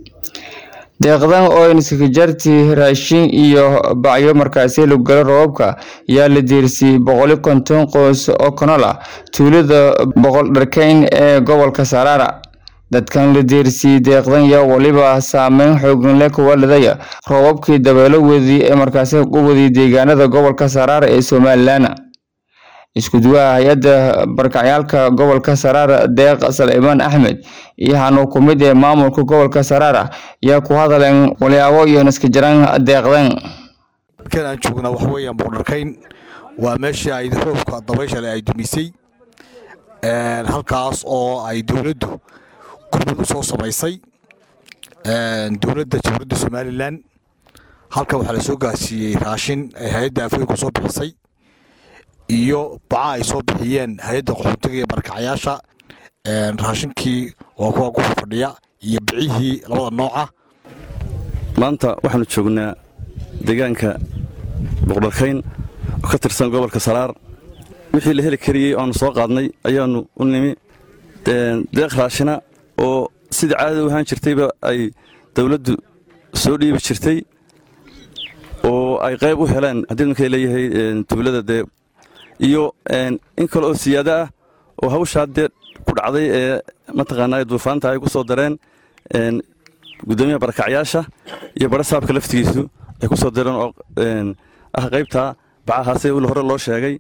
deeqdan oo inskajarti raashin iyo bacyo markaasi lagu galo roobabka ayaa la diirsiyey boqoli konton qoys oo kanol ah tuulada boqol dharkeyn ee gobolka saraara dadkan la diirsiyey deeqdan yaa weliba saameyn xoogan leh kuwa lidaya roobabkii dabeelo wedi ee markaasi u wadiyay deegaanada gobolka saraara ee somalilan isku-duwaha hay-adda barkacyaalka gobolka saraara deeq salcimaan axmed iyo hanuu ku mid ee maamulka gobolka saraara ayaa ku hadaleen walyaabo iyo naskajaraan deeqdan halkan aan joognaa waxa weeyaan boqdharkayn waa meeshii ay roobka dabayshale ay dumisay halkaas oo ay dowladdu gurmud u soo samaysay dowladda jamhuuriyadda somalilan halkan waxaa la soo gaarsiiyey raashin ay hay-adda afooyinku soo bixisay iyo baca ay soo bixiyeen hay-adda qaxootiga iyo barkacyaasha raashinkii waa kuwa ku fadhiya iyo bicihii labada nooca maanta waxaanu joognaa deegaanka boqdharkayn oo ka tirsan gobolka saraar wixii la heli kariyey oanu soo qaadnay ayaanu u nimi deeq raashina oo sidai caadada u ahaan jirtayba ay dowladdu soo dhiibi jirtay oo ay qayb u heleen haddii markay leeyahay tuulada dee iyo in kale oo siyaado ah oo hawshaa dee ku dhacday ee mataqaanaa duufaanta ay ku soo dareen gudoomiyaha barakacyaasha iyo barasaabka laftigiisu ay ku soo dareen oo ah qaybtaa bacahaase il hore loo sheegay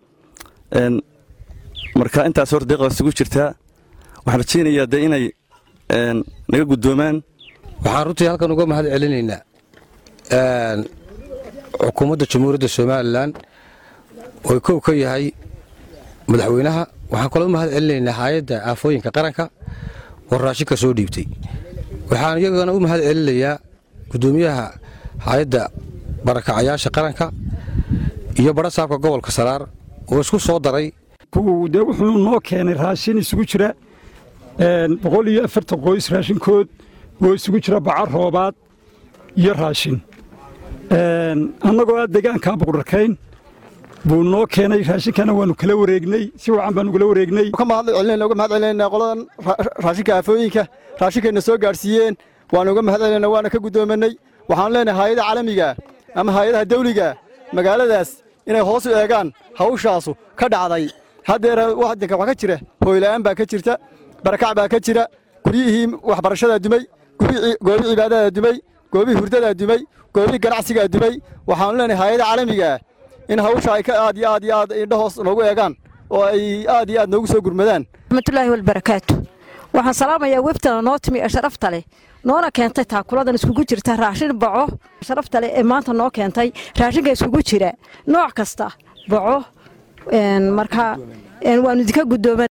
marka intaas hor deeqda isugu jirtaa waxaan rajaynayaa dee inay naga guddoomaan waxaan runtii halkan uga mahad celinaynaa xukuumadda jamhuuriyadda somalilan oo kow ka yahay madaxweynaha waxaan kaloo mahad celinaynaa hay-adda aafooyinka qaranka oo raashinka soo dhiibtay waxaan iyagana u mahad celinayaa guddoomiyaha hay-adda barakacayaasha qaranka iyo barasaabka gobolka saraar oo isku soo daray de wuxuu noo keenay raashin isugu jira boqol iyo afartan qoys raashinkood oo isugu jira baca roobaad iyo raashin annagoo ah deegaanka boqdharkayn buu noo keenay raashinkana waanu kala wareegnay si wacan baanu kala wareegnay uga mahad celinayna qoladan raashinka aafooyinka raashinkayna soo gaadhsiiyeen waanu uga mahad celinayna waana ka guddoomanay waxaan leenahay hay-adaha caalamiga ama hay-adaha dawliga magaaladaas inay hoos u eegaan hawshaasu ka dhacday haddeer wadanka waxaa ka jira hooyla'aan baa ka jirta barakac baa ka jira guryihii waxbarashadaa dumay goobii cibaadadaa dumay goobii hurdadaa dumay goobii ganacsigaa dumay waxaanu leenahay hay-ada caalamigaa in hawsha ay ka aad iyo aad iyo aad indhahoos noogu eegaan oo ay aad iyo aad noogu soo gurmadaan raxmatullaahi walbarakaatu waxaan salaamayaa webtana noo timi ee sharafta leh noona keentay taakuladan iskugu jirta raashin baco sharafta leh ee maanta noo keentay raashinka iskugu jira nooc kasta baco marka waanu idinka guddooman